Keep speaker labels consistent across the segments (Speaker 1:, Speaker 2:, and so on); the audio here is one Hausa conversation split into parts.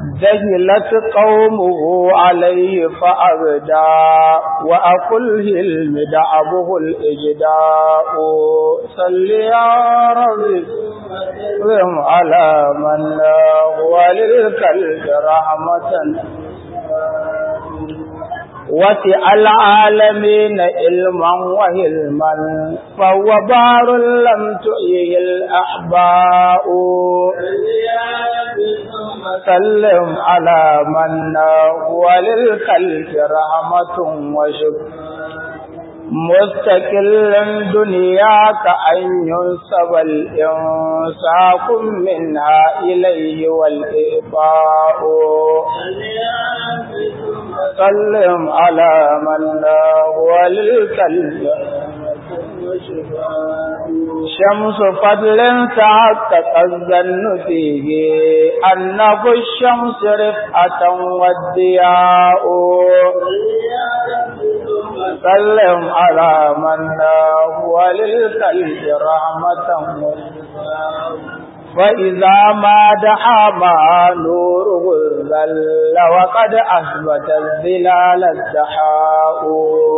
Speaker 1: جهلت قومه عليه فأبدا وأقله المدعبه الإجداء صل يا رب وسلم على من هو للكلب رحمة وسع العالمين علما وهلما فهو بار لم تؤيه الأحباء سلم على من هو للخلق رحمة وشكر مستقل دنياك أن ينسب الإنساق منها إليه والإباء سلم على من هو للكلب شمس فضل تحقق الظن فيه أنه الشمس رفعة والضياء سلم على من هو للكلب رحمة فإذا ما دعا مع نوره الظل وقد أثبت الظلال الدحاء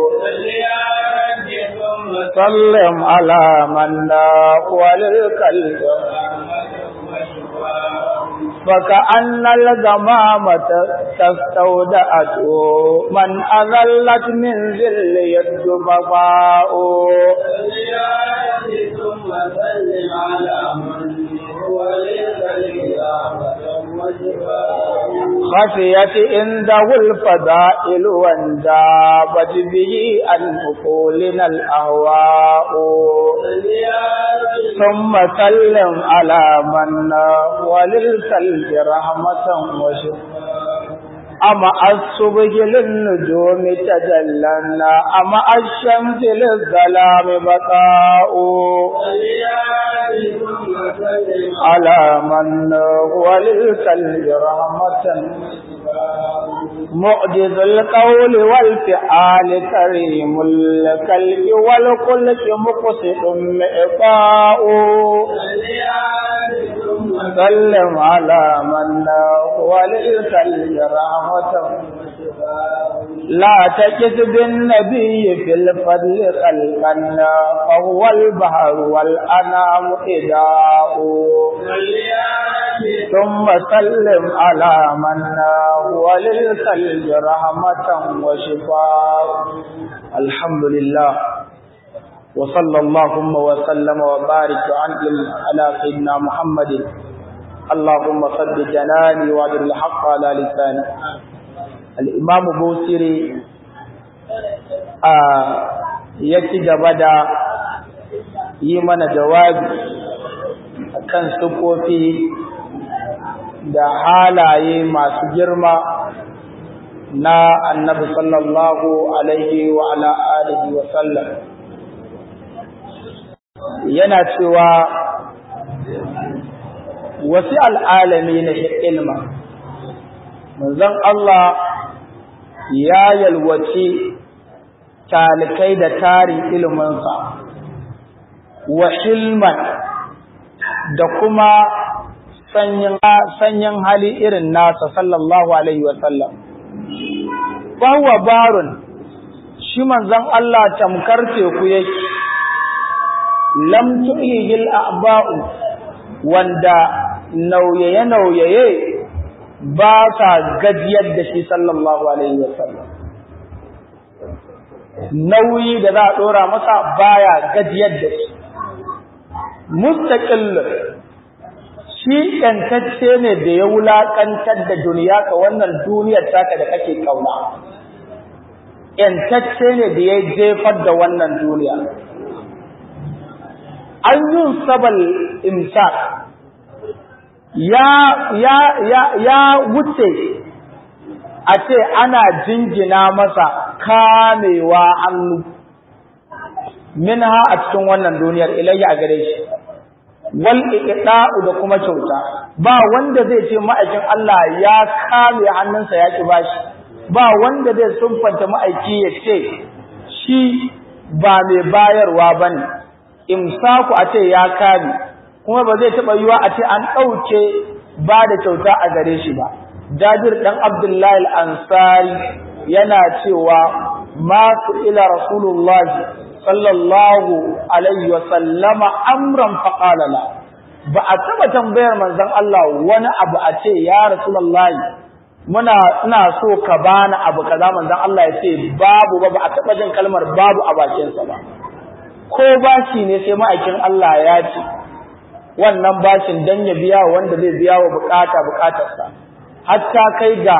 Speaker 1: سلم على من هو للكلب فكأن الغمامة تستودعته من أذلت من ذل يد بقاء خفيت عنده الفضائل وانجابت به عن عقولنا الأهواء ثم سلم على من وللكلب رحمة وشفاء أما الصبح للنجوم تجلنا أما الشمس للظلام بقاء على من هو للكلب رحمة معجز القول والفعال كريم الكلب والخلق مقصد مئقاء سلم على من هو للكلب رحمة لا تجد بالنبي في الفضل خلقا فهو البحر والأنام إداء ثم سلم على من هو للكلب رحمة وشفاء الحمد لله وصلى اللهم وسلم وبارك وعنهم على سيدنا محمد اللهم صل جناني وادر الحق على لساني الإمام بوسيري ya ci gaba da yi mana jawabi kan sukofi da halaye masu girma na annabi sallallahu alaihi wa ala alihi wa sallam yana cewa wasi al'alami na ilma manzon Allah ya yalwaci talikai da tarin iliminsa wa hilman da kuma sanyin hali irin nasa sallallahu alaihi wasallam huwa barun shi manzon Allah tamkar teku yake lam tu'ihil a'ba'u wanda nauyaye nauyaye ba sa gajiyar da shi sallallahu alaihi wasallam nauyi da za a dora masa baya gajiyar da shi mustaqil shi kantacce ne da ya wulakantar da duniya ka wannan duniyar taka da kake kauna kantacce ne da ya jefar da wannan duniya an yun sabal imsak ya ya ya ya wuce a ce ana jingina masa kamewa hannu minha a cikin wannan duniyar ilayya a gare shi wal iqda'u da kuma kyauta ba wanda zai ce ma'aikin Allah ya kame hannunsa ya ki bashi ba wanda zai sunfanta ma'aiki ya ce shi ba mai bayarwa bane imsaku a ce ya kame kuma ba zai taba yiwa a ce an dauke ba da kyauta a gare shi ba Jabir dan Abdullahi al-Ansari yana cewa ma ila Rasulullah sallallahu alaihi wa sallama amran faqala la ba a taba tambayar manzon Allah wani abu a ce ya Rasulullah muna ina so ka bani abu kaza manzon Allah ya ce babu ba ba a taba jin kalmar babu a bakin sa ba ko bashi ne sai ma'aikin Allah ya ce wannan bashin dan ya biya wanda zai biya wa bukata bukatarsa hatta kai ga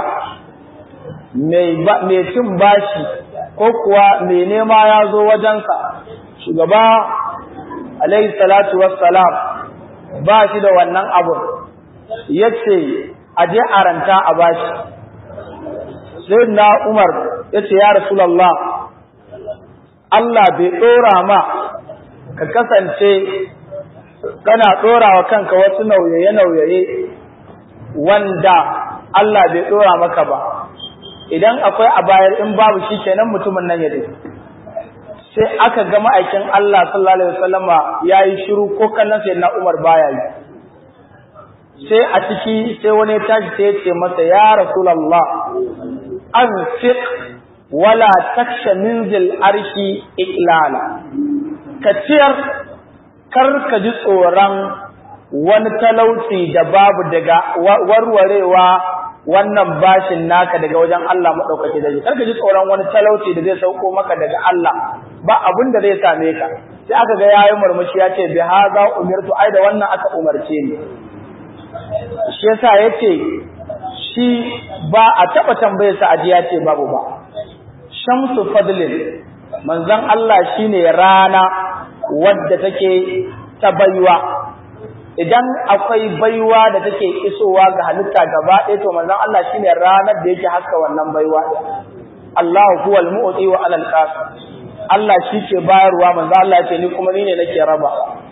Speaker 1: mai cin bashi ko kuwa mai nema ya zo wajensa shugaba alaihi salatu wassalam ba shi da wannan abun ya ce a je a ranta a bashi sai na umar ya ce ya rasulallah Allah bai ɗora ma ka kasance kana ɗora wa kanka wasu nauyaye-nauyaye wanda Allah bai ɗora maka ba idan akwai a bayar in babu shi kenan mutumin nan ya dai sai aka ga ma'aikin Allah sallallahu alaihi wasallama yayi shiru ko kallon sai na Umar baya yi sai a ciki sai wani ya tashi sai ya ce masa ya rasulullah anfiq wala taksha minzil arshi iklala ka ciyar kar ka ji tsoron wani talauci da babu daga warwarewa wannan bashin naka daga wajen Allah maɗaukaki da kar ka ji tsoron wani talauci da zai sauko maka daga Allah ba abin da zai same ka sai aka ga yayi murmushi ya ce bi hadha umirtu ai da wannan aka umarce ni shi yasa yace shi ba a taba tambayar sa aji ya ce babu ba shamsu fadlin manzon Allah shine rana wadda take ta baiwa idan akwai baiwa da take isowa ga halitta gaba ɗaya to manzon Allah shine ranar da yake haska wannan baiwa Allahu huwal mu'ti wa alal qasim Allah shi ke bayarwa manzon Allah ce ni kuma ni ne nake raba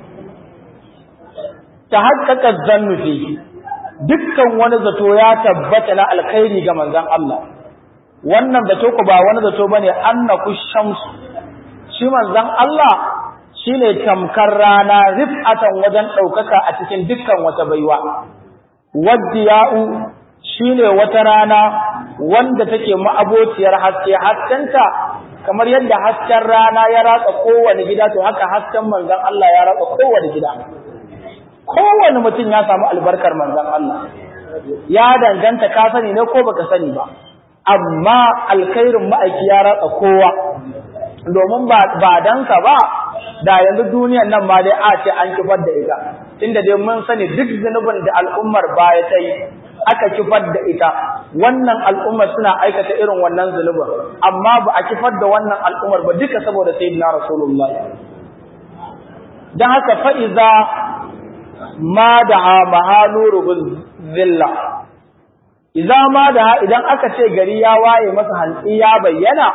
Speaker 1: ta haƙƙaƙa zannu fi dukkan wani zato ya tabbata na alkhairi ga manzon Allah wannan zato ku ba wani zato bane annaku shamsu shi manzon Allah shine tamkar rana rif'atan wajen ɗaukaka a cikin dukkan wata baiwa waddiya'u shine wata rana wanda take ma'abociyar haske haskenta kamar yadda hasken rana ya ratsa kowane gida to haka hasken manzon Allah ya ratsa kowane gida kowane mutum ya samu albarkar manzon Allah ya danganta ka sani ne ko baka sani ba amma alkhairin ma'aiki ya ratsa kowa domin ba ba dansa ba da yanzu duniyar nan ma dai a ce an kifar da ita inda dai mun sani duk zunubin da al'ummar baya ta yi aka kifar da ita wannan al'ummar suna aikata irin wannan zunubin amma ba a kifar da wannan al'ummar ba duka saboda sayyidina rasulullah dan haka fa iza ma da mahanuru zilla iza ma da idan aka ce gari ya waye masa hantsi ya bayyana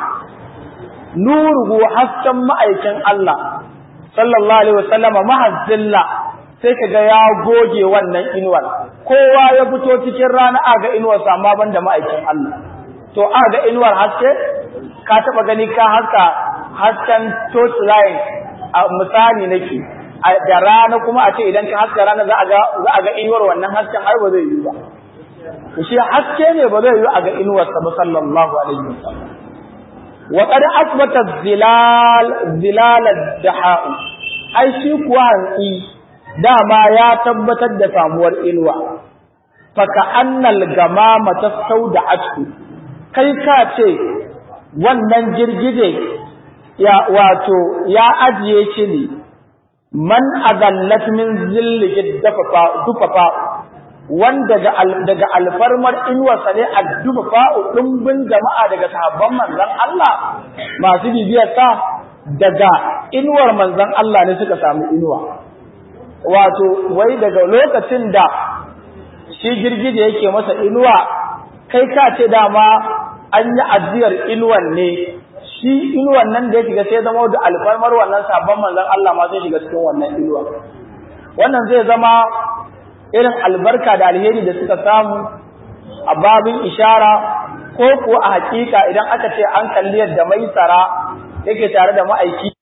Speaker 1: nuruhu hasken ma'aikin Allah sallallahu alaihi wasallam mahazzilla sai kaga ya goge wannan inuwar kowa ya fito cikin rana aga inuwar sa amma banda ma'aikin Allah to aga inuwar haske ka taba gani ka haska hasken torch line a misali nake da rana kuma a ce idan ka haska rana za a ga za a ga inuwar wannan hasken ai ba zai yi ba shi haske ne ba zai yi a ga inuwar sa ba sallallahu alaihi wasallam wa qad asbata zilal zilal ad-dahaa ai shi kuwa hanki dama ya tabbatar da samuwar inuwa fa ka annal gamama tasawda'atu kai ka ce wannan girgije ya wato ya ajiye shi ne man azallat min zilli dufafa wanda daga alfarmar inuwarsa ne a dufafa ɗumbin jama'a daga sahabban manzan Allah masu bibiyarsa daga inuwar manzan Allah ne suka samu inuwa wato wai daga lokacin da shi girgije yake masa inuwa kai ka ce dama an yi ajiyar inuwan ne shi inuwan nan da ya shiga sai zama da alfarmar wannan sabon manzon Allah ma sai shiga cikin wannan inuwa wannan zai zama irin albarka da alheri da suka samu a babin ishara ko ko a hakika idan aka ce an kalli yadda mai tsara yake tare da ma'aiki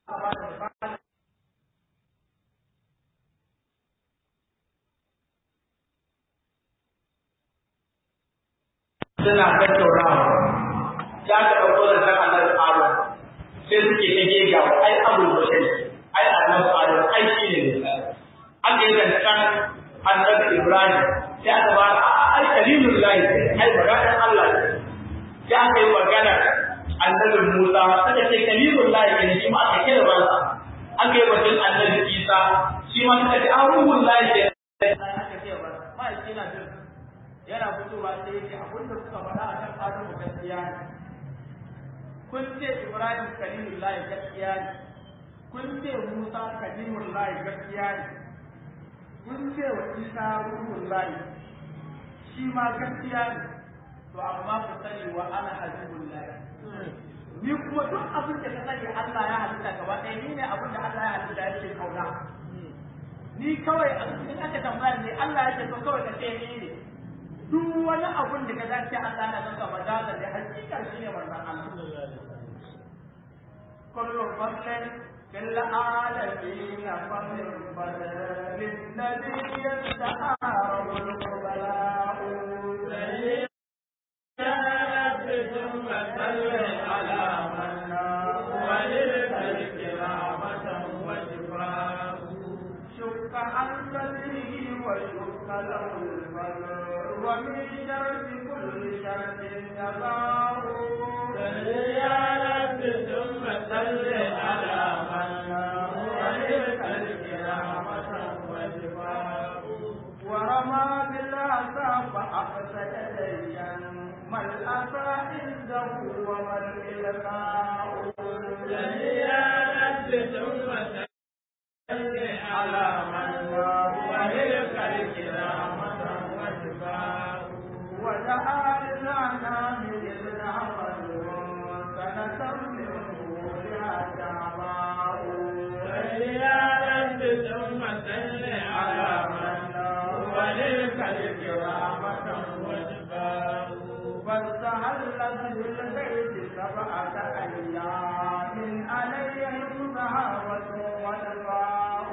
Speaker 1: suna tattaunawa ya ka ɗauko da san annabi Adam sai suke ta gega ai abul bashir ai annabi Adam ai shi ne misali aka yi zancen annabi Ibrahim sai aka ba ai kalilun lahi ai maganar Allah ne sai aka yi magana annabi Musa suka ce kalilun lahi ne shi ma aka kira ba aka yi batun annabi Isa shi ma suka ce aruhun lahi ne aka ce ba ma shi na jin yana fitowa sai yake abin da kuka faɗa a kan Adamu gaskiya ne. Kun ce Ibrahim Kalimullahi gaskiya ne. Kun ce Musa Kalimullahi gaskiya ne. Kun ce wa Isa Ruhullahi shi ma gaskiya ne. To amma ku sani wa ana Habibullahi. Ni kuma duk abin da ka sani Allah ya halitta gaba ɗaya ni ne abin da Allah ya halitta yake kauna. Ni kawai a cikin aka tambaya ne Allah ya ce to kawai ka ce ni ne. duk wani abun da ka dace Allah na zaka majaza da hakika shi ne wannan Allah kullu faslin fil alamin faslin badal lilladhi yasta'aru al-qubala شك عن بدره وشك له البدر ومن شر كل شر تباه
Speaker 2: يا رب ثم صل على من عليك الكرامة والجفاء
Speaker 1: ورمى بالعصا فأفسد ديا ما الأسى عنده وما الإلقاء
Speaker 2: يا رب ثم صل على من عليك الكرامة والجفاء
Speaker 1: ودعا للأنام للعمل سنة منه بها دعواء
Speaker 2: يا رب ثم صل على من وليك الكرامة والجفاء
Speaker 1: فاستهلت بالبيت سبعة أيام عليهم ذهابة ودفاء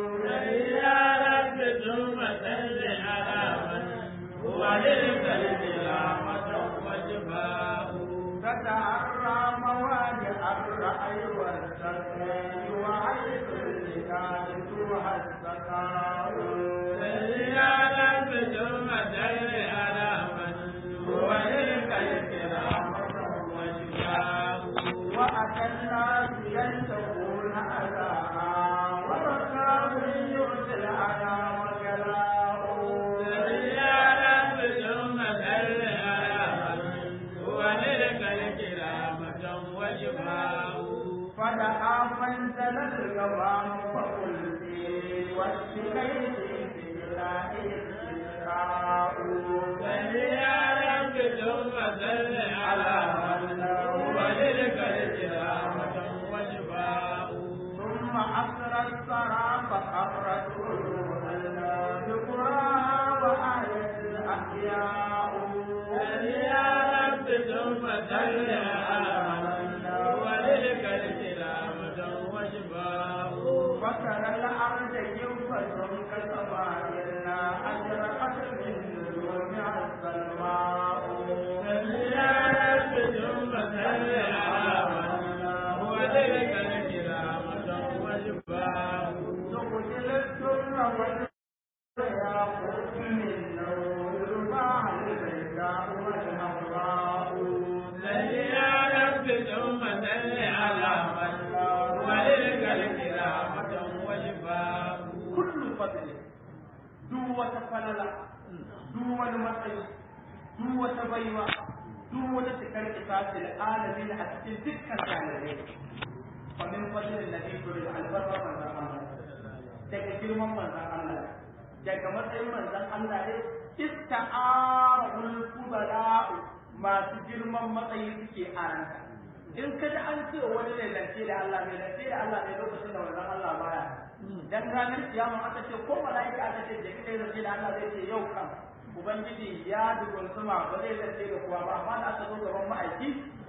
Speaker 2: يا رب ثم صل على من وليك الكرامة والجفاء
Speaker 1: تتعرى مواجع الرأي والسكين وعيش اللسان توها السكاء
Speaker 2: يا رب ثم صل على من وليك الكرامة والجفاء
Speaker 1: وأتى الناس ينتهون أذاها وركاب يؤتي الأذى وجلاء
Speaker 2: يا رب ثم صل على من وليك الكرامة والجفاء
Speaker 1: فدعا فانزل الغمام فقلت والشكيت بالله استسقاء
Speaker 2: يا رب ثم صل على من وليك الكرامة والجفاء
Speaker 1: ثم أسرى الثرى فخرت روح بقراها وآية الأحياء
Speaker 2: يا رب ثم صل على من وليك الكرامة والجفاء
Speaker 1: وترى الأرض ينفس كسمائنا أشرقت من نجومها السلماء
Speaker 2: يا رب ثم صل على من وليك الكرامة والجفاء
Speaker 1: تقتل السر والياقوت من نور البحر البيداء والحمراء
Speaker 2: يا رب ثم صل على من وليك الكرامة والجفاء
Speaker 1: كل فضل duk wata falala duk wani matsayi duk wata baiwa duk wata cikar isasil alamin a cikin dukkan jami'ai wa min fadlin nabi da albarka manzon Allah daga girman manzon Allah daga matsayin manzon Allah ne ista'arul kubara masu girman matsayi suke aranta in ka ji an ce wani ne lance da Allah ne lance da Allah ne lokacin da manzon Allah baya dan ranar kiyama aka ce ko malaika aka ce da kai zance da Allah zai ce yau kan ubangiji ya dubun sama ba zai zance da kowa ba amma da aka zo gaban ma'aiki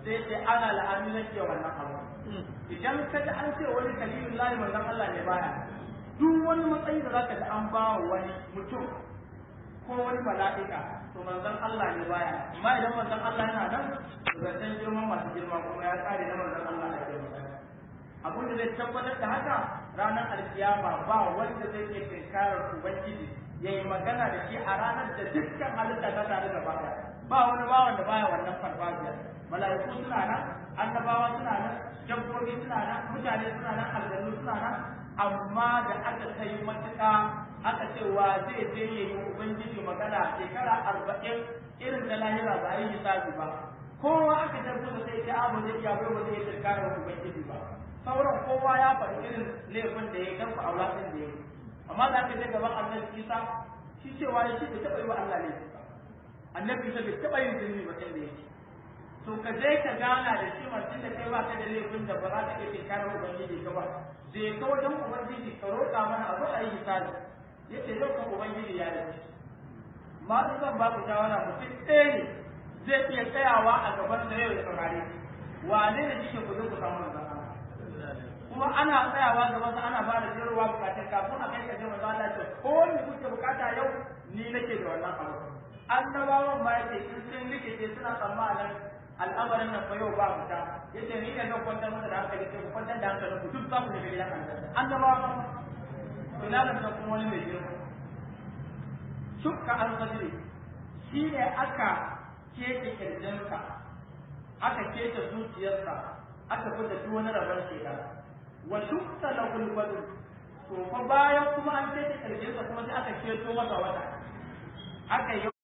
Speaker 1: sai ce ana la'ami nake wannan abu idan ka ji an ce wani kalilun lahi manzon Allah ne baya duk wani matsayi da zaka ji an ba wani mutum ko wani mala'ika to manzon Allah ne baya amma idan manzon Allah yana nan zancen girman masu girma kuma ya kare na manzon Allah a girma abin da zai tabbatar da haka ranar alkiyama ba wanda zai iya tinkarar ubangiji ya yi magana da shi a ranar da dukkan halitta ta tare da baya ba wani bawan da baya wannan farfajiyar mala'iku suna nan annabawa suna nan dabbobi suna nan mutane suna nan aljannu suna nan amma da aka kai matuƙa aka ce wa zai je ya yi ubangiji magana shekara arba'in irin da lahira ba yi hisabi ba kowa aka tabbu da sai ya abu zai iya bai ba zai tsirkara ubangiji ba sauran kowa ya faɗi irin laifin da ya yi kanku aula ɗin da ya yi amma da aka je gaban annabi isa shi cewa ya shi bai taɓa yi wa Allah laifi ba annabi isa bai taɓa yin zunubi ba inda yake to ka je ka gana da shi mutum da kai ba ka da laifin da ba za ka iya tsirkara ubangiji ka ba je ka wajen ubangiji ka roƙa mana abu a yi hisabi yace yau kan ubangiji ya yi ma su zan ba ku shawara mutum ɗaya ne zai iya tsayawa a gaban da yau ya saurare wane ne shi ku zo ku samu manzon kuma ana tsayawa gaban sa ana fara jirwa bukatun kafin a kai kaje manzon Allah ce ko ni kuke bukata yau ni nake da wannan abu annabawan ma yace in sun rikice suna tsammanin al'amarin nan fa yau ba fita yace ni ne zan kwantar masa da hankali sai ku kwantar da hankali ku duk za ku shiga gidan aljanna annabawa tunanin da kuma wani mai girma shukka an sadri shi ne aka keke kirjinsa aka keke zuciyarsa aka fita duk wani rabar shekar wa shukka la gulbadu to fa bayan kuma an keke kirjinsa kuma sai aka keto masa wata aka yi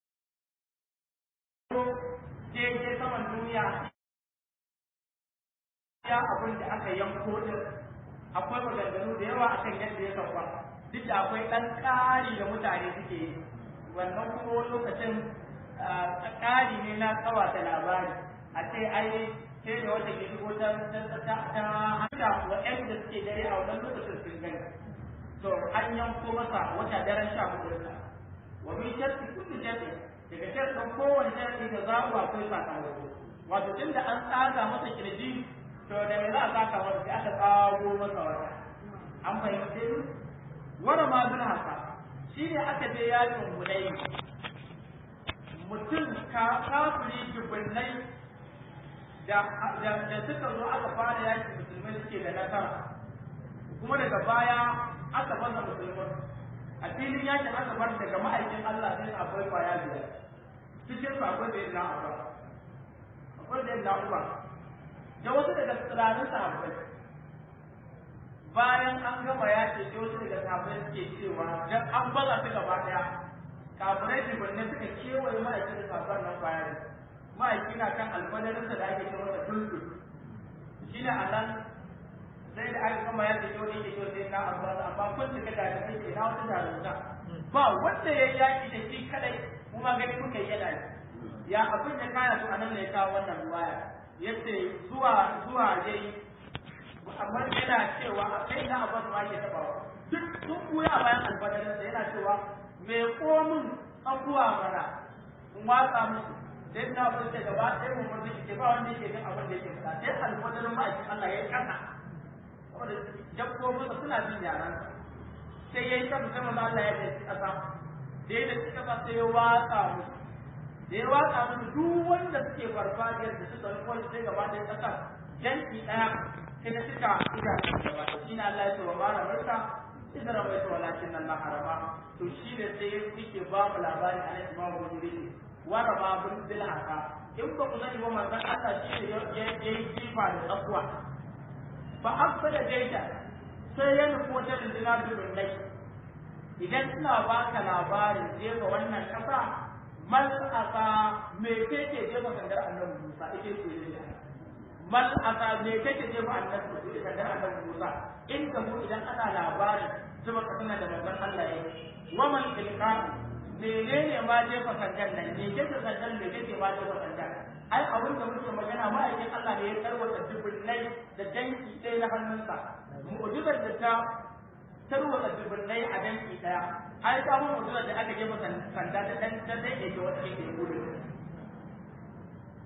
Speaker 1: daidai saman duniya ya abin da aka yanko din akwai maganganu da yawa akan yadda ya sauka duk da akwai ɗan ƙari da mutane suke yi wannan kuma wani lokacin ƙari ne na tsawata labari a ce ai sai da wata ke shigo ta ta haka waɗanda suke dare a wannan lokacin sun gani to an yanko masa wata daren sha hudu wa min sharti kulli sharti daga shartin kowane sharti da zaɓu akwai sakamako wato tunda an tsaga masa kirji to da me za a saka masa sai aka tsago masa wata an fahimce ni wara ma bin haka shi ne aka je yakin gudai mutum ka kafiri dubbannai da da suka zo aka fara yakin musulmai suke da nasara kuma daga baya aka fasa musulmai a filin yakin aka bar daga ma'aikin Allah sai akwai kwaya biyar cikin su akwai da yin na'uwa akwai da yin na'uwa da wasu daga tsiranin sahabbai bayan an gama yaƙi sai wasu daga sahabbai suke cewa dan an baza su gaba daya kafirai jibanne suka kewaye ma'aikin da sahabban nan kwaya ne ma'aiki na kan alfadarinsa da ake cewa da tulku shi ne a nan sai da aka gama yaƙi sai wani yake cewa sai na abuwa amma kun cika da kai ke na wata jarumta ba wanda ya yi yaƙi da shi kadai kuma gani kuka yi yana ya abin da kaya su a nan ne ya kawo wannan ruwaya yace zuwa zuwa yayi amma yana cewa a kai na abbas ma ke tabawa duk sun buya bayan albadarin sa yana cewa me komin abuwa mana in watsa musu sai na abu da gaba sai mu mutu ke ba wanda yake jin abin da yake faɗa sai albadarin ma ake Allah ya kasa saboda dabbobin sa suna jin yaran sai yayi kasa sai manzo Allah ya dace kasa da ya dace kasa sai ya watsa musu da ya watsa musu duk wanda suke farfajiyar da suka rikon sai gaba da kasa janki daya sai da suka ida gaba shi ne Allah ya ce wa mara barka idan bai to walakin Allah harama to shi ne sai yake ba mu labari a nan Imam Bukhari wa rama bin bil haka in ba ku sani ba manzon Allah shi ne ya yi jifa da tsakuwa fa afsada jaita sai ya nufi wata rundunar dubin dai idan ina baka labarin jefa wannan kasa mal asa me kake jefa sandar annabi Musa ake ce ne mal asa me kake jefa annabi sandar annabi Musa in ka mu idan ana labarin zuba kasana da manzon Allah yayi wa man ilqa menene ma jefa sandar nan me kake sandar me kake ma jefa sandar ai abin da muke magana ma'aikin Allah ne ya tarwata dubullai da danki ɗaya na hannunsa mu'jizar da ta tarwata dubullai a danki ɗaya ai ta mun mu'jizar da aka jefa sanda da dan dan dai ke wata yake gudu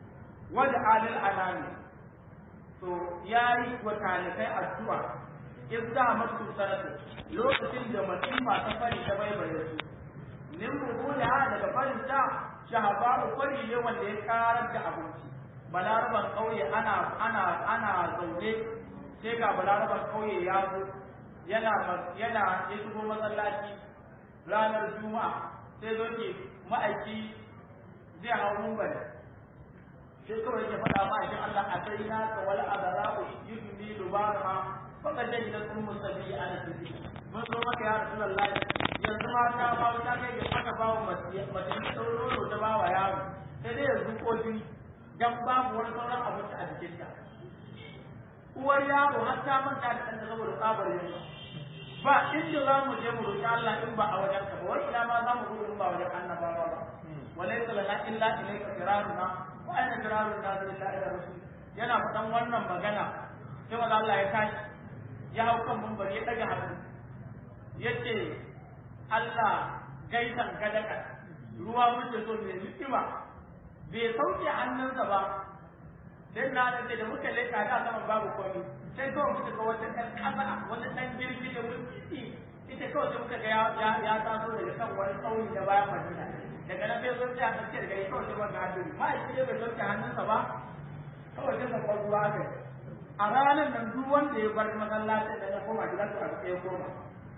Speaker 1: wada alil anami to yayi wa talikai addu'a idda masu sanatu lokacin da masifa ta fari ta baibaye su min rubuda daga farin ta shahabaru fari ne wanda ya karar da abinci balaraban kauye ana ana ana zaune sai ga balaraban kauye ya zo yana yana ya shigo masallaci ranar juma'a sai zo ke ma'aiki zai hau mumbar sai kawai ya faɗa ma'aikin Allah a sai na ka wal adara'u yudni dubarha faka jani da sun musabi a na tafi mun zo maka ya rasulullahi yanzu ma ta ba ta kai ga aka ba wa mace mace sauro ta ba wa yaro sai dai yanzu ko jini dan babu wani sauran abinci a jikinta uwar yaro har ta manta da ɗanta saboda tsabar yunwa ba inda za mu je mu roƙi Allah in ba a wajen ka ba wai ina ma za mu gudu in ba wajen annabawa ba walaysa lana illa ilayka firaruna wa aina firarun nas illa ila rasul yana faɗan wannan magana sai wanda Allah ya tashi ya hau kan mumbar ya daga hannu yace Allah gaisan kadaka ruwa muke so mai hikima bai sauke hannunsa ba sai na da da muka leka da saman babu komai sai kawai muka ga wata ɗan ƙasa wata ɗan jirgi da wani ita kawai sai muka ga ya ya taso daga kan wani tsauni da bayan madina daga nan sai zo sai a tsakiyar gari kawai sai muka hannu ma shi ne bai sauke hannunsa ba kawai sai muka ruwa aka a ranar nan duk wanda ya bar masallacin da ya koma gida to a ya koma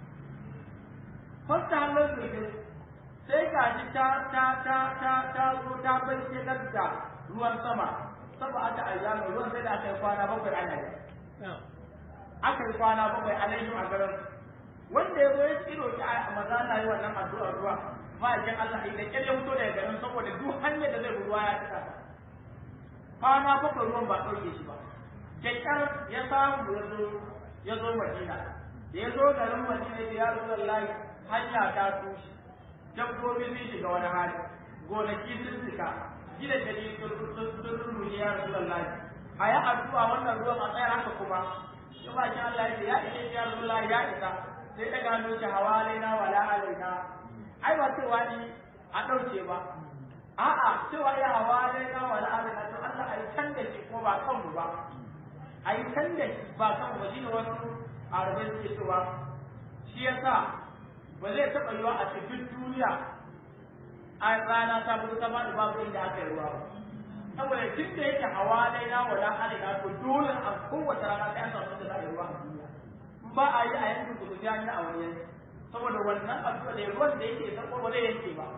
Speaker 1: fasta hannun zurfin sai ga shi ta ta ta ta ta zo ta bai shigar da ruwan sama saba aka ayyana ruwan sai da aka yi kwana bakwai ana yi aka yi kwana bakwai alaihim a garin wanda ya zo ya tsiro ki a maza na yi wannan addu'ar ruwa ma'aikin Allah da kyar ya fito daga garin saboda duk hanyar da zai ruwa ya cika kwana bakwai ruwan ba ɗauke shi ba kyakkyar ya samu ya zo ya zo Madina da ya zo garin Madina da ya rasu layi hanya ta tushe dabbobi sun shiga wani hali gonaki sun cika gidan da sun rurruje ya rasu layi a yi addu'a wannan ruwan a tsayar haka kuma shi ba shi Allah ya ce ya ishe ya rasu layi ya isa sai ta gano shi hawa alaina wala alaina ai ba cewa ni a ɗauke ba a'a cewa ya hawa alaina wala alaina to Allah ai can da shi kuma ba kanmu ba ai can da shi ba kanmu ba shi ne wasu arabai suke cewa shi yasa ba zai taɓa yiwa a cikin duniya a rana ta fito ta faɗi babu inda aka yi ruwa ba saboda tun da yake hawa dai na wala alaina to dole a kowace rana sai an samu da za a yi ruwa a duniya ba a yi a yankin kudu ya yi a wani yanki saboda wannan addu'a da ruwan da yake san ba zai yanke ba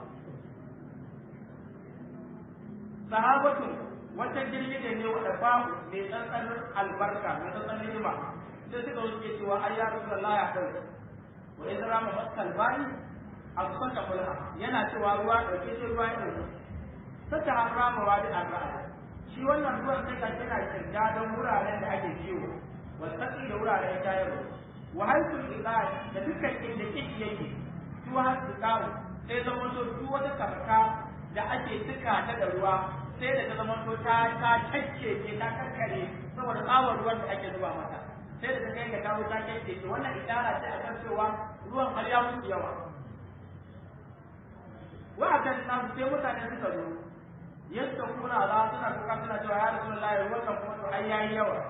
Speaker 1: sahabatu wata girgije ne wanda babu mai tsantsan albarka mai tsantsan ni'ima sai suka wuce cewa ai ya rasulullah ya kai wa idza rama maskal bani asfata kulha yana cewa ruwa dauke shi ruwa ya dauke saka harama wa da arra'a shi wannan ruwan sai ka yana kirga don wuraren da ake kiwo wasaki da wuraren shayarwa wa haisul iqad da dukkan inda kici yake su har su kawo sai zama to duk wata karka da ake tuka ta da ruwa sai da ta zama to ta ta tacce ce ta karkare saboda tsawon ruwan da ake zuba mata sai da ta kai ga kawo ta tacce ce wannan idara ce akan cewa ruwan har ya mutu yawa wa akan nan sai mutane suka zo yadda kuna za suna kuka suna cewa ya rasulullahi ruwan kan kuma to ai yayi yawa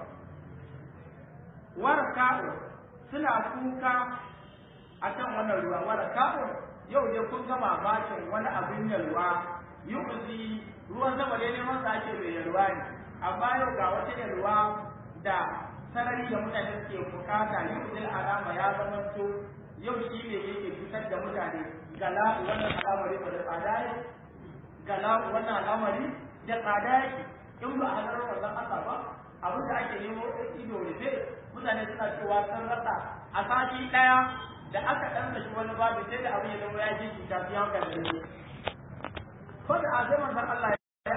Speaker 1: warka'u suna kuka a kan wannan ruwa wala kafin yau dai kun ga mamakin wani abin yalwa yuzi ruwan sama dai neman sa ake mai yalwa ne amma yau ga wata yalwa da sarari da mutane suke bukata yuzil alama ya zama to yau shi ne yake fitar da mutane gala wannan al'amari ba da tsada ne gala wannan al'amari da tsada yake in ba a hadarar wannan Allah ba abin da ake nemo ido rufe mutane suna cewa sun rasa a sati ɗaya da aka ɗan shi wani babu sai da abin ya zama ya ji cuta su yawon da ne ko da a zai manzan Allah ya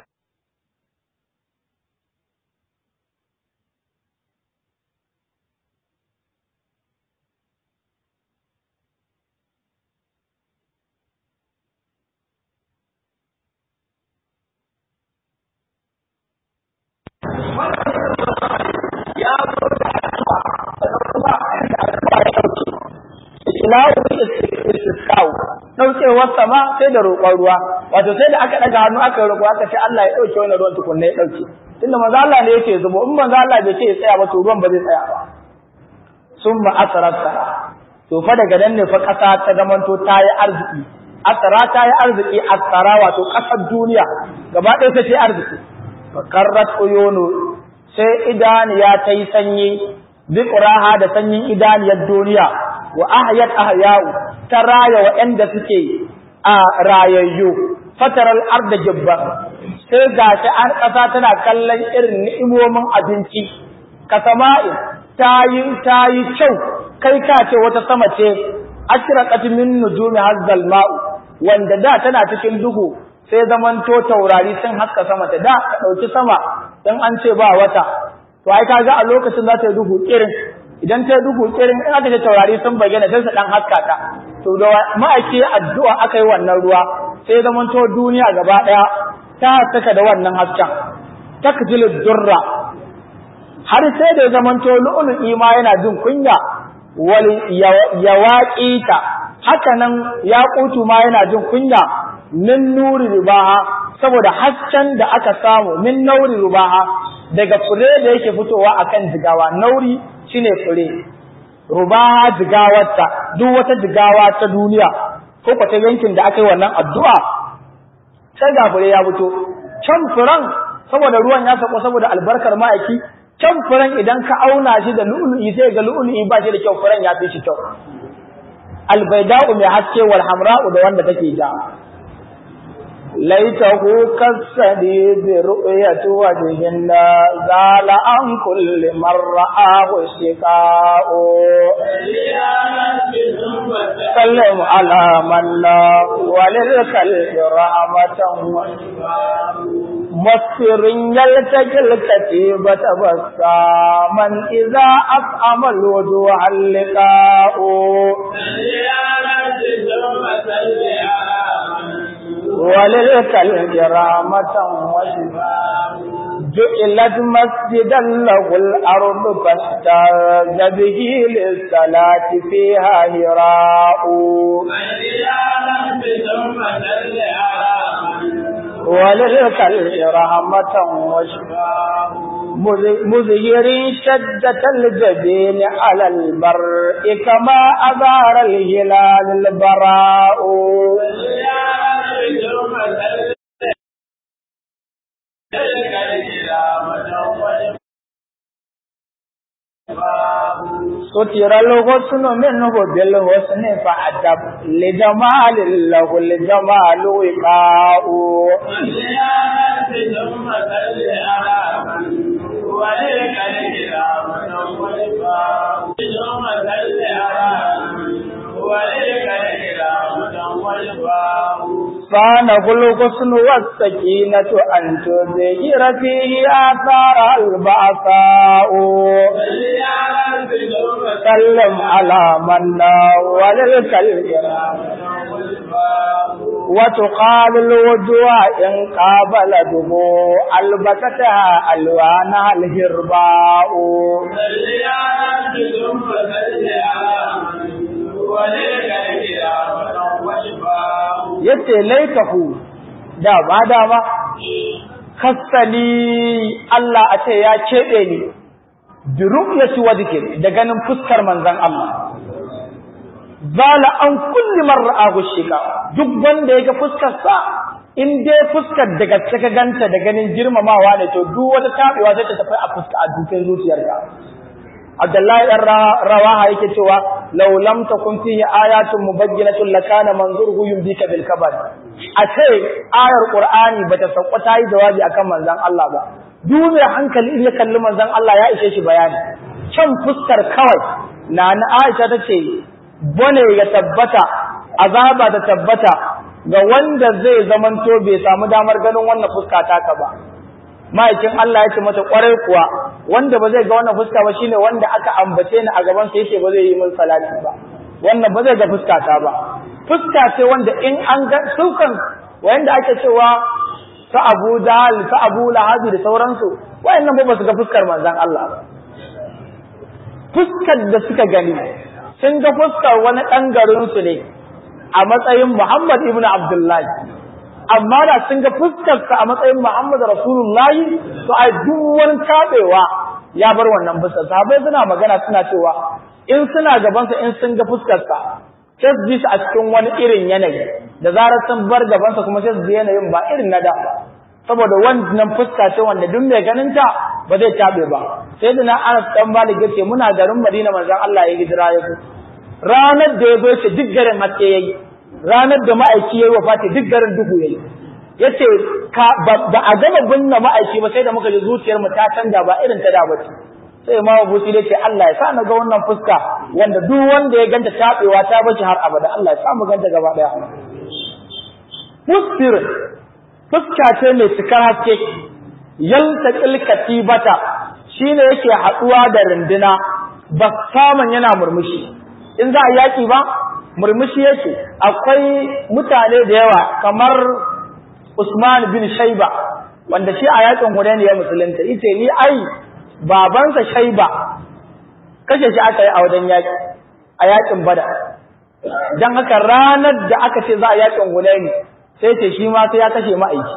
Speaker 1: ya zo da addu'a da kuma da addu'a ya dauke islamu istisqa'u daukewar sama sai da roƙon ruwa wato sai da aka daga hannu aka roƙo aka ce Allah ya dauke wannan ruwan tukunna ya dauke tunda manzo Allah ne yake zubo in manzo Allah bai ce ya tsaya ba to ruwan ba zai tsaya ba summa asrata to fa daga nan ne fa kasa ta zamanto ta yi arziki asara ta yi arziki asara wato kasar duniya gaba ɗaya ta ce arziki fakarrat uyunu sai idaniya ta yi sanyi biqraha da sanyin idaniyar duniya wa ahyat ahya'u ta raya waɗanda suke a rayayyu fataral arda jibba sai gashi an ƙasa tana kallon irin ni'imomin abinci kasama'i ta yi ta yi kyau kai ka ce wata sama ce ashraqat min nujumi hazzal ma'u wanda da tana cikin duhu sai zamanto taurari sun haska sama ta da ka dauki sama dan an ce ba wata to ai kaga a lokacin za ta yi duhu kirin idan ta yi duhu kirin in aka ce taurari sun bayyana sai su dan haska ta to da ma'aiki addu'a aka yi wannan ruwa sai zamanto duniya gaba daya ta saka da wannan hasken takjilu durra har sai da zamanto lu'lu'i ma yana jin kunya wal yawaqita haka nan yaqutu ma yana jin kunya min nuri ribaha saboda hasken da aka samu min nauri ribaha daga fure da yake fitowa akan jigawa nauri shine fure rubaha jigawarta duk wata jigawa ta duniya ko kwata yankin da aka yi wannan addu'a sai ga fure ya fito can furen saboda ruwan ya sako saboda albarkar ma'aiki can furen idan ka auna shi da lu'lu'i sai ga lu'lu'i ba shi da kyau furen ya fi shi kyau albaida'u mai haske wal hamra'u da wanda take ja laitahu kasadi bi ru'yati wajhin zala an kulli marra'ahu shiqa'u sallam ala man la walil kalbi rahmatan مصر يلتقي الكتيبة بساما إذا أفهم الوجوه اللقاء وللكلب رحمة وشفاء جعلت مسجدا له الأرض فاستاذ به للصلاة فيها هراء وللكلب رحمة وشفاء مزهر شدة الجبين على المرء كما أظهر الهلال البراء ستر الغصن منه بالحسن فأدب لجمال له الجمال وقاء صانه الغصن والسكينة أن تظهر فيه آثار البعثاء سلم على من وللكلب وتقال الوجوه إن قابلته ألبستها ألوانها الهرباء yace laikahu da ba dama kasani Allah a ce ya keɓe ni bi ru'yati wajhi da ganin fuskar manzon Allah zala an kulli mar'ahu shika duk wanda yake fuskar sa in dai fuskar da gaske ka ganta da ganin girmamawa ne to duk wata tabewa zai ta tafi a fuska a dukin zuciyarka Abdullahi ɗan rawaha yake cewa law lam takun fihi ayatun mubayyinatun lakana manzuruhu yumbika bil kabad a ce ayar qur'ani bata sauka ta yi jawabi akan manzon Allah ba duk mai hankali in ya kalli manzon Allah ya ishe shi bayani can fuskar kawai na na Aisha tace bane ya tabbata azaba da tabbata ga wanda zai zamanto bai samu damar ganin wannan fuska taka ba ma'aikin Allah ya ce mata kwarai kuwa wanda ba zai ga wannan fuska ba shine wanda aka ambace ni a gaban sa yace ba zai yi min salati ba wannan ba zai ga fuska ta ba fuska ce wanda in an ga sukan wanda ake cewa ta Abu Jahl ta Abu Lahab da sauransu wayannan ba su ga fuskar manzon Allah ba fuskar da suka gani sun ga fuskar wani dan garin su ne a matsayin Muhammad ibn Abdullahi amma da sun ga fuskarsa a matsayin Muhammad Rasulullahi to ai duk wani tabewa ya bar wannan fuskar sahabbai suna magana suna cewa in suna gabansa in sun ga fuskarsa sai su ji shi a cikin wani irin yanayi da zarar sun bar gabansa kuma sai su ji yanayin ba irin na da saboda wannan fuska ce wanda duk mai ganin ta ba zai tabe ba sai da na Anas dan Malik yace muna garin Madina manzon Allah ya hijira ya zo ranar da ya zo ce duk garin haske yayi ranar da ma'aiki yayi wafati duk garin duhu yayi yace ka ba a gama binne ma'aiki ba sai da muka ji zuciyar mu ta canja ba irin ta da bace sai Imam Abu Sule ce Allah ya sa na ga wannan fuska wanda duk wanda ya ganta tabewa ta bace har abada Allah ya sa mu ganta gaba daya Musfir fuska ce mai cikar haske yaltaqil katibata shine yake haduwa da runduna ba saman yana murmushi in za a yaki ba murmushi yake akwai mutane da yawa kamar Usman bin Shaiba wanda shi a yakin Hudayn ya musulunta yace ni ai babansa Shaiba kashe shi aka yi a wajen yaki a yakin Badar dan haka ranar da aka ce za a yakin Hudayn sai ce shi ma sai ya kashe ma'aiki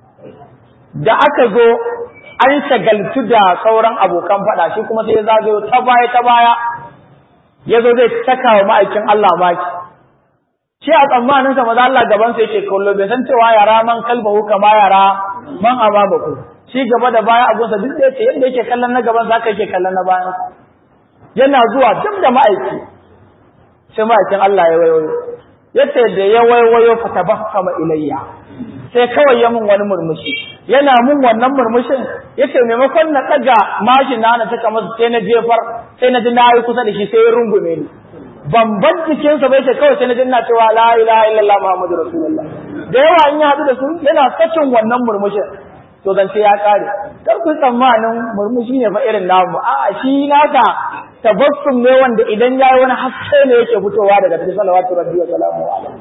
Speaker 1: da aka zo an shagaltu da sauran abokan fada shi kuma sai ya zagayo ta baya ta baya ya zo zai saka wa ma'aikin Allah maki shi a tsammanin sa maza Allah gaban sa yake kallo bai san cewa yara man kalbahu kama yara man ababaku shi gaba da baya abun sa duk da yake yanda yake kallon na gaban sa haka yake kallon na bayan yana zuwa duk da ma'aiki sai ma'aikin Allah ya wayo yace da ya wayo fa tabassama ilayya sai kawai ya mun wani murmushi yana mun wannan murmushin yace maimakon na daga mashin na na taka masa sai na jefar sai na ji na yi kusa da shi sai ya rungume ni bamban jikin sa bai ce kawai sai na ji ina cewa la ilaha illallah muhammadu rasulullah da yawa in ya hadu da su yana sakin wannan murmushin to zance ya kare kar ku tsammanin murmushi ne fa irin namu a'a shi naka tabassum ne wanda idan yayi wani haske ne yake fitowa daga cikin salawatu rabbi wa salamu alaihi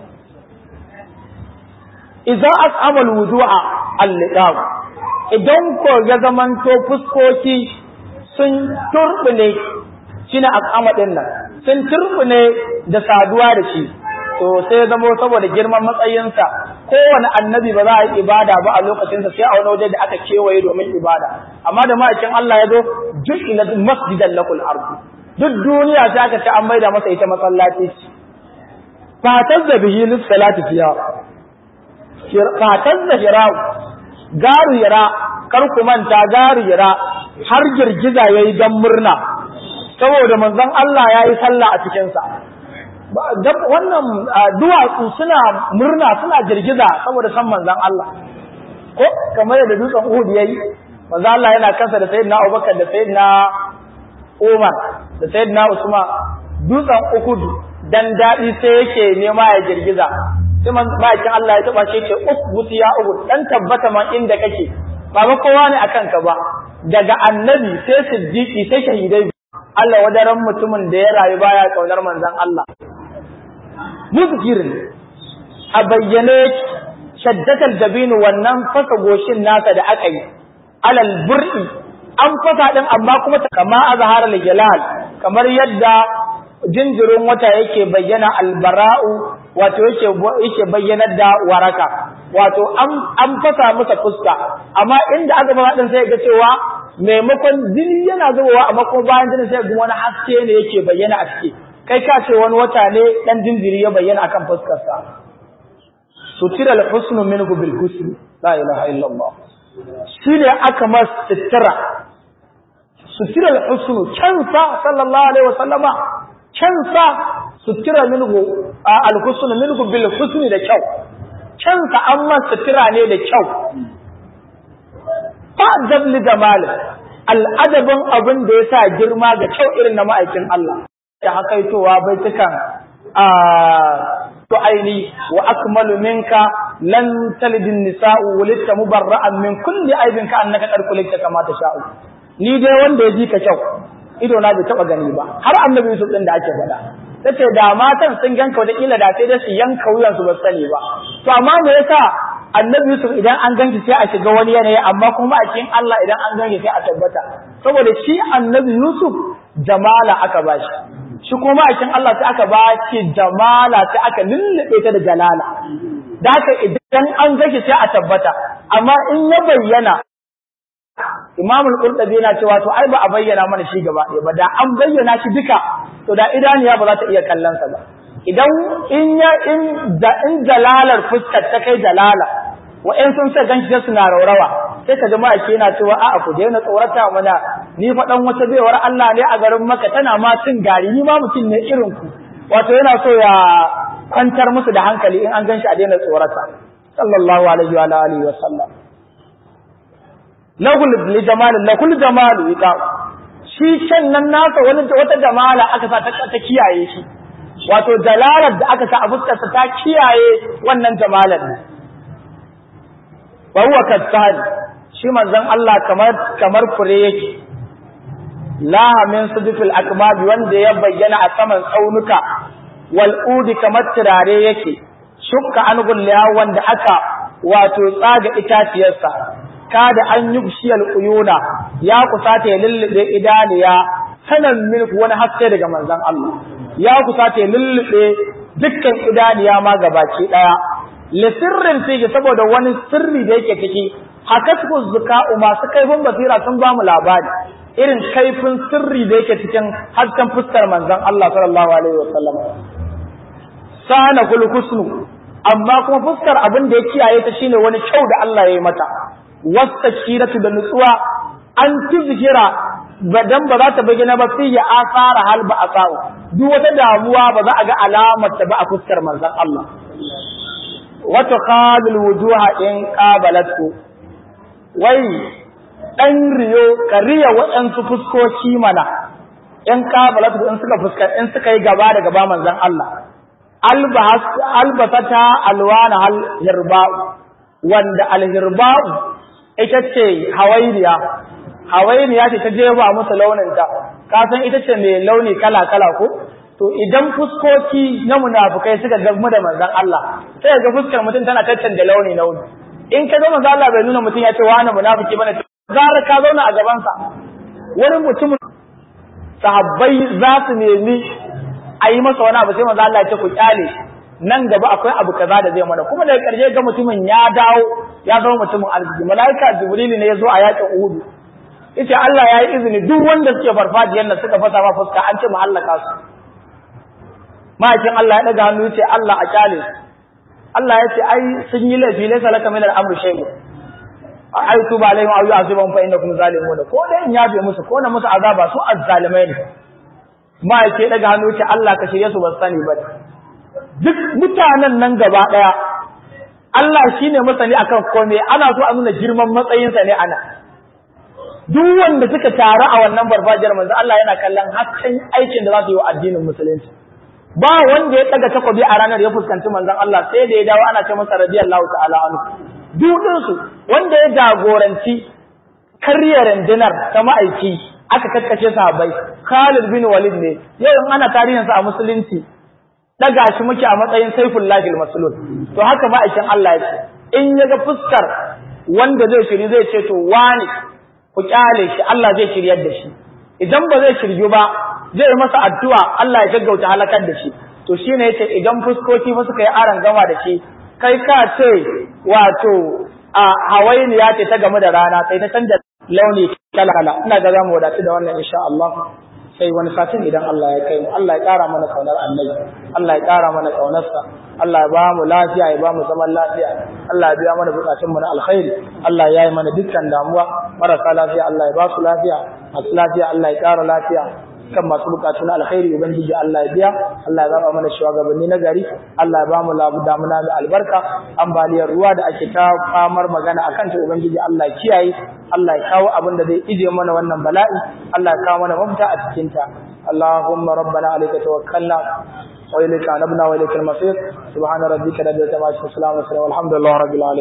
Speaker 1: idza as'ama alwudu'a al-liqam idan ko ya zamanto fuskoki sun turbune shine as'ama din nan sun turbune da saduwa da shi to sai zamo saboda girman matsayinsa kowane annabi ba za a yi ibada ba a lokacinsa sai a wani waje da aka kewaye domin ibada amma da ma'aikin Allah ya zo ju'ila masjidan lakul ardu duk duniya sai aka ce an maida masa ita masallaci fatar da bihi lis salati fiha fatar da hira garu hira kar ku manta garu hira har girgiza yayi dan murna saboda manzon Allah yayi sallah a cikin sa wannan duwatsu suna murna suna girgiza saboda san manzon Allah ko kamar yadda dutsen Uhud yayi manzon Allah yana kansa da sayyidina Abubakar da sayyidina Umar da sayyidina Usman dutsen Uhud dan dadi sai yake nema ya girgiza sai ma'aikin Allah ya taba shi ce usbuti ya Uhud dan tabbata man inda kake ba ba kowa ne akan ka ba daga annabi sai siddiqi sai shahidai Allah wadaran mutumin da ya rayu baya kaunar manzon Allah muzkirin a bayyane shaddatal dabinu wannan fasa goshin nasa da aka yi alal bur'i an fasa din amma kuma kama azhar al-jalal kamar yadda jinjirin wata yake bayyana albara'u wato yake yake bayyanar da waraka wato an an fasa masa fuska amma inda aka ba din sai ga cewa maimakon jini yana zubowa amma kuma bayan jini sai ga wani haske ne yake bayyana a ciki kai ka ce wani wata ne dan jinjiri ya bayyana akan fuskarsa sutira al-husnu minhu bil husni la ilaha illa Allah shine aka mas sitira sutira al-husnu kansa sallallahu alaihi wasallama kansa sutira minhu al-husnu minhu bil husni da kyau kansa an mas sitira ne da kyau fa dabli jamal al-adabin abin da yasa girma ga kyau irin na ma'aikin Allah da hakaitowa baitukan a to aini wa akmalu minka lan talidin nisa'u walitta mubarra'an min kulli aibin ka annaka qad kulikta kama sha'u. ni dai wanda ya ji ka kyau ido na bai taba gani ba har annabi Yusuf din da ake faɗa tace da matan sun ganka wata kila da sai dai su yanka wuyan su ba sani ba to amma me yasa annabi Yusuf idan an ganki sai a shiga wani yanayi amma kuma a cikin Allah idan an ganki sai a tabbata saboda shi annabi Yusuf jamala aka bashi shi kuma ma'aikin Allah sai aka ba shi jamala sai aka lullube ta da jalala da haka idan an gashi sai a tabbata amma in ya bayyana Imam al-Qurtubi yana cewa to ai ba a bayyana mana shi gaba ɗaya ba da an bayyana shi duka to da idaniya ba za ta iya kallon sa ba idan in ya in da in jalalar fuskar ta kai jalala wa'in sun sai ganshi sai suna raurawa sai ka jama'a ke yana cewa a'a ku daina tsorata mana ni fa dan wata baiwar Allah ne a garin Makka tana ma cin gari ni ma mutum ne irin ku wato yana so ya kwantar musu da hankali in an ganshi a daina tsorata sallallahu alaihi wa alihi wa sallam lahul li jamal lahul jamal ika shi can nan nasa wani wata jamala aka sa ta kiyaye shi wato jalalar da aka sa a fuskarsa ta kiyaye wannan jamalar wa huwa kattani shi manzon Allah kamar kamar fure yake la min sudfil akmab wanda ya bayyana a saman tsaunuka wal udi kamar turare yake shukka an gulliya wanda aka wato tsaga itaciyarsa kada an yubshiyal uyuna ya kusata ya lullube idaniya sanan milk wani haske daga manzon Allah ya kusata ya lullube dukkan idaniya ma gabaki daya lisirrin fiye saboda wani sirri da yake ciki hakatku zuka'u masu kaifin basira sun ba mu labari irin kaifin sirri da yake cikin hasken fuskar manzon Allah sallallahu alaihi wasallam sana kul husnu amma kuma fuskar abin da ya kiyaye ta shine wani kyau da Allah ya yi mata wastakiratu da nutsuwa an tuzkira badan ba za ta bayyana ba sai ya asara hal ba asau duk wata damuwa ba za a ga alamar ta ba a fuskar manzon Allah wata khalil wujuha in qabalatu wai dan riyo ka riya waɗansu fuskoki mana in qabalatu in suka fuska in suka yi gaba da gaba manzon Allah albas albasata alwana hal hirba'u wanda alhirba'u ita ce hawainiya hawainiya ce ta jeba musu launin ta ka san ita ce mai launi kala kala ko to idan fuskoki na munafukai suka gamu da manzon Allah sai ga fuskar mutum tana tattanda launi launi in ka ga manzon Allah bai nuna mutum ya ce wani munafiki bane gara ka zauna a gaban sa wani mutum sahabbai za su nemi a yi masa wani abu sai manzon Allah ya ce ku kyale nan gaba akwai abu kaza da zai mana kuma daga karshe ga mutumin ya dawo ya zama mutumin arziki malaika jibril ne ya zo a yakin uhud yace Allah ya yi izini duk wanda suke farfajiyar nan suka fasa ma fuska an ce mu hallaka su ma'aikin Allah ya daga hannu yace Allah a kyale Allah ya ce ai sun yi laifi laysa laka min al-amri shay'un ai tuba alaihim aw yu'azibahum fa innakum zalimun ko da in yabe musu ko na musu azaba su azzalimai ne ma'aikin daga hannu yace Allah ka shirye su ba sani ba duk mutanen nan gaba daya Allah shine masani akan komai ana so a nuna girman matsayinsa ne ana duk wanda suka taru a wannan barbajiyar manzo Allah yana kallon hakkan aikin da za su yi wa addinin musulunci ba wanda ya daga takobi a ranar ya fuskanci manzon Allah sai da ya dawo ana ce masa radiyallahu ta'ala anhu dudin su wanda ya jagoranci karya rundunar ta ma'aiki aka kakkace sahabbai Khalid bin Walid ne yau in ana tarihin sa a musulunci daga shi muke a matsayin Saifullahi al-Maslul to haka ma'aikin Allah ya ce in ya ga fuskar wanda zai shiri zai ce to wani ku kyale shi Allah zai shiryar da shi idan ba zai shiryu ba zai masa addu'a Allah ya gaggauta halakar da shi to shine yace idan fuskoki fa suka yi aran gama da shi kai ka ce wato a hawainiya ce ta game da rana sai ta canza launi kala kala ina ga zamu wadatu da wannan insha Allah sai wani satin idan Allah ya kai mu Allah ya kara mana kaunar annabi Allah ya kara mana kaunarsa Allah ya ba mu lafiya ya ba mu zaman lafiya Allah ya biya mana bukatun mu na alkhairi Allah ya yi mana dukkan damuwa marasa lafiya Allah ya ba su lafiya masu lafiya Allah ya kara lafiya kan masu bukatu na alkhairi ubangiji Allah ya biya Allah ya zaba mana shugabanni na gari Allah ya ba mu labu damuna da albarka ambaliyar ruwa da ake ta famar magana akan ta ubangiji Allah ya kiyaye Allah ya kawo abin da zai ije mana wannan bala'i Allah ya kawo mana mafita a cikin ta Allahumma rabbana alayka tawakkalna wa ilayka anabna wa ilaykal masir subhana rabbika rabbil izzati amma yasifun wa salamun alal mursalin walhamdulillahi rabbil alamin